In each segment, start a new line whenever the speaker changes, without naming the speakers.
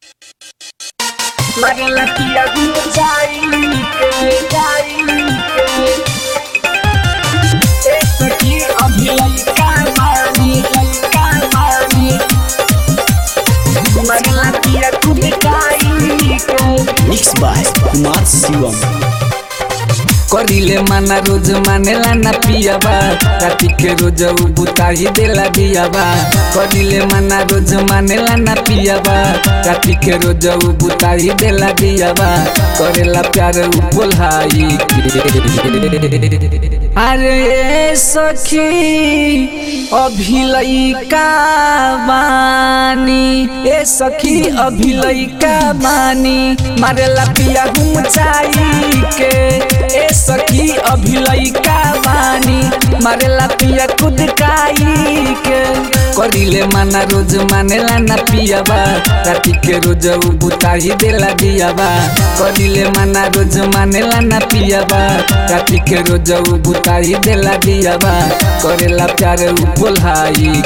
Magala tia gujai ke jai ke एक की अभी लड़का मारनी लड़का मारनी magala tia gujai ke
mix by Kumar Shivam
करिले माना रोज मानेला ना पियाबा राती के रोज उ बुताही देला दियाबा करिले माना रोज मानेला ना पियाबा राती के रोज उ बुताही देला दियाबा करेला प्यार उ बोलाई अरे सखी अभी लइका बानी ए सखी अभी लइका बानी मारेला पिया हम चाई के ए सखी अभी लइका बानी मारेला पिया खुद काई के करिले माना रोज मानेला ना पियाबा राती के रोज उ बुताही देला दियाबा करिले माना रोज मानेला ना पियाबा राती के रोज उ बुताही देला दियाबा करेला प्यार उ बोलाई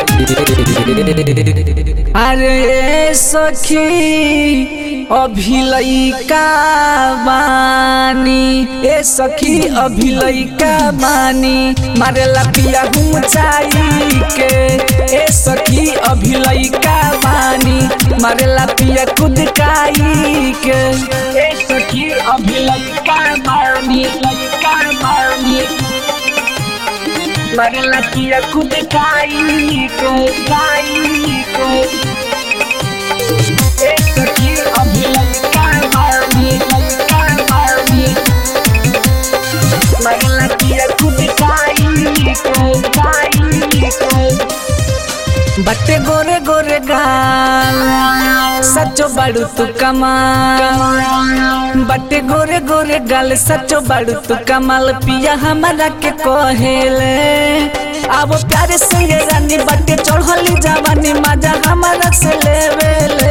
अरे सखी अभी लइका बानी ए सखी अभी लइका बानी मारेला पिया हम चाई के ए सखी अभी लइका बानी मारेला पिया खुद काई के
एक की अभी लड़का मारनी लड़का मारनी magala tia gujai ke jai ke एक की अभी लड़का मारनी लड़का मारनी magala tia gujai ke jai ke
बट्टे गोरे गोरे गाल सचो बाड़ू तू कमाल बट्टे गोरे गोरे गाल सचो बाड़ू तू कमाल पिया हमारा के कहेले अब प्यारे से ये रानी बट्टे चढ़ली जवानी मजा हमारा से लेवेले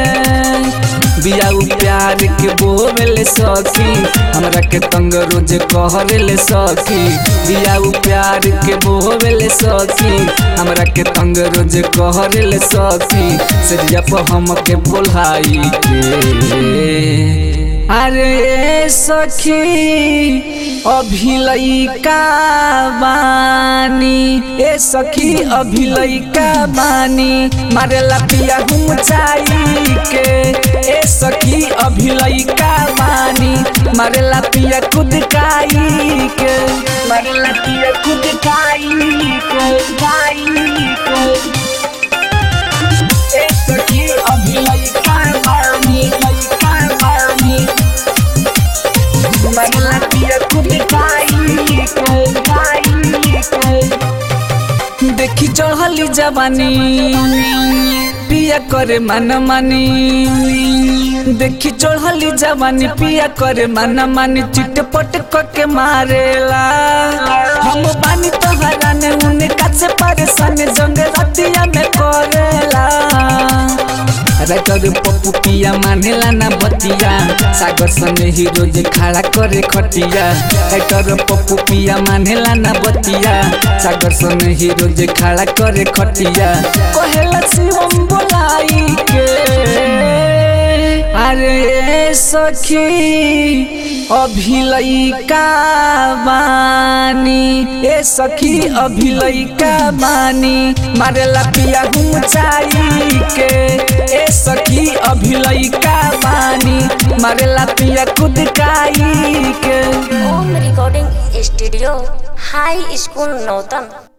बियाऊ प्यार के बोवेले सखी हमरा के तंग रोज कहरेले सखी बियाऊ प्यार के बोवेले सखी हमरा के तंग रोज कहरेले सखी सरिया पर हम के बोलाई के अरे सखी अभी लइका बानी ए सखी अभी लइका बानी मारेला पिया हम चाई के ए सखी अभी लइका बानी मारेला पिया खुद काई के
magala tia gujai ke jai ke एक की अभी लड़का मारनी लड़का मारनी magala tia gujai ke jai ke
देखी चढ़ली जवानी पिया करे मन मानी देखी चढ़ली जवानी पिया करे मन मानी चिटपट के मारेला हम बानी तो हराने उनका से परेशान जंग रतिया में करेला राइटर पप्पू पिया मानेला ना बतिया सागर सने हीरो जे खड़ा करे खटिया राइटर पप्पू पिया मानेला ना बतिया सागर सने हीरो जे खड़ा करे खटिया कहेला शिवम बोलाई के अरे सखी अभी लइका बानी ए सखी अभी लइका बानी मारेला पिया हम चाई के ए सखी अभी लइका बानी मारेला पिया खुद काई के
Om recording studio high school नौतन